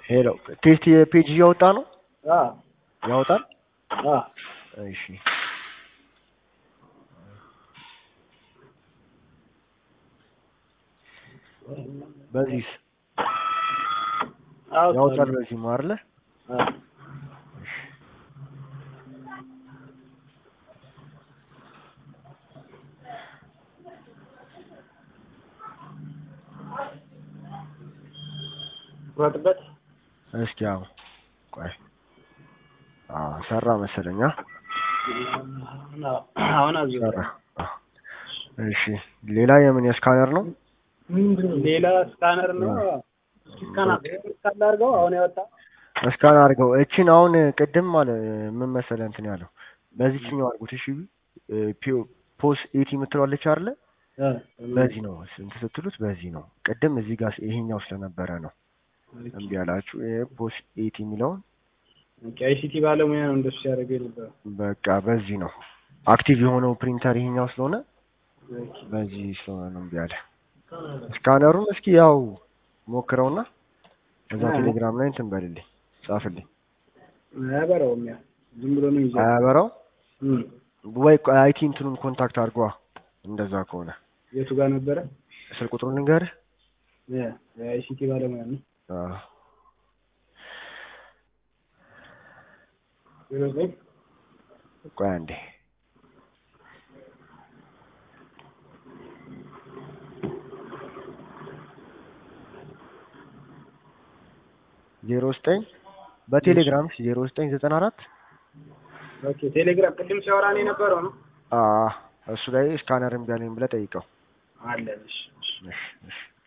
ሄሎ ቴስት የፔጅ እያወጣ ነው አ ያወጣል። አ እሺ በዚህስ ያወጣል። በዚህ ነው አይደለ? አ ወጥበት እስኪ አዎ ቆይ አዎ ሰራ መሰለኛ አሁን አዙ ሰራ። አዎ። እሺ ሌላ የምን የስካነር ነው? ሌላ ስካነር ነው። ስካነር ስካነር አድርገው አሁን ያወጣ እስካን አድርገው እቺን አሁን ቅድም ማለት ምን መሰለህ እንትን ያለው በዚህኛው አድርጉት። እሺ ፒ- ፖስ ኤቲ የምትለዋለች አይደለ? በዚህ ነው ስንት ስትሉት በዚህ ነው። ቅድም እዚህ ጋር ይሄኛው ስለነበረ ነው እምቢ ያላችሁ። ይሄ ፖስ ኤቲ የሚለውን አይሲቲ ባለሙያ ነው እንደሱ ሲያደርገው የነበረው። በቃ በዚህ ነው አክቲቭ የሆነው ፕሪንተር ይሄኛው ስለሆነ በዚህ ስለሆነ ነው እምቢ ያለ። ስካነሩን እስኪ ያው ሞክረውና እዛ ቴሌግራም ላይ እንትን በልልኝ ጻፍልኝ። አያበራውም ያ ዝም ብሎ ነው ይዘው አያበራው እም ወይ አይቲ እንትኑን ኮንታክት አድርጓ። እንደዛ ከሆነ የቱ ጋር ነበረ? ስልክ ቁጥሩን ልንገርህ። ያ የአይሲቲ ባለሙያ ነው። አዎ ዜሮ ዘጠኝ ቆይ አንዴ ዜሮ ዘጠኝ በቴሌግራም ዜሮ ዘጠኝ ዘጠና አራት ኦኬ ቴሌግራም ቅድም ሲያወራ ነው የነበረው ነው እሱ ላይ ስካነር እምቢ አለኝ ብለህ ጠይቀው። አለ እሺ እሺ እሺ እሺ